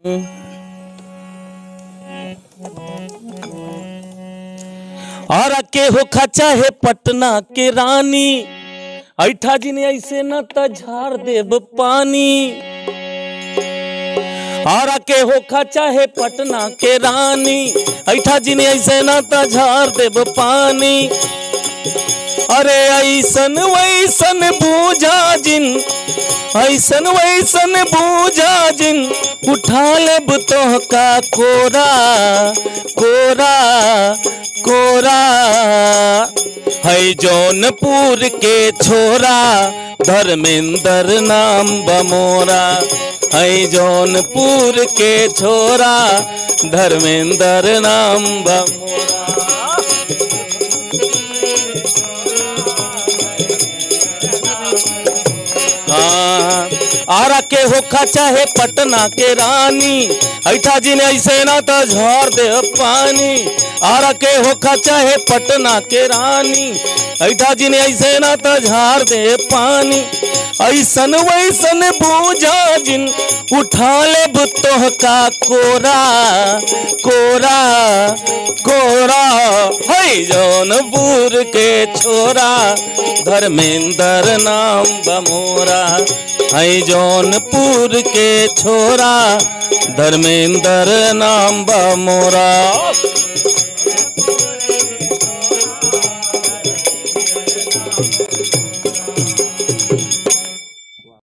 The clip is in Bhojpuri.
और के हो खचा है पटना के रानी ऐठा जी ने ऐसे न त झाड़ देब पानी और के हो खचा है पटना के रानी ऐठा जी ने ऐसे न त झाड़ देब पानी अरे ऐसन वैसन बूझा जिन ऐसन वैसन बूझा जिन उठा लेब तोह का कोरा कोरा कोरा है जौनपुर के छोरा धर्मेंद्र नाम बमोरा है जौनपुर के छोरा धर्मेंद्र नाम बमोरा हाँ, आरा के होखा चाहे पटना के रानी ऐठा जी ने ऐसे ना तो झोर दे पानी आरा के होखा चाहे पटना के रानी ऐठा जी ने ऐसे ना तो झाड़ दे पानी ऐसन वैसन बूझा जिन उठा ले तोह का कोरा कोरा कोरा है जौनपुर के छोरा धर्मेंद्र नाम बमोरा है जौनपुर के छोरा धर्मेंद्र नाम बमोरा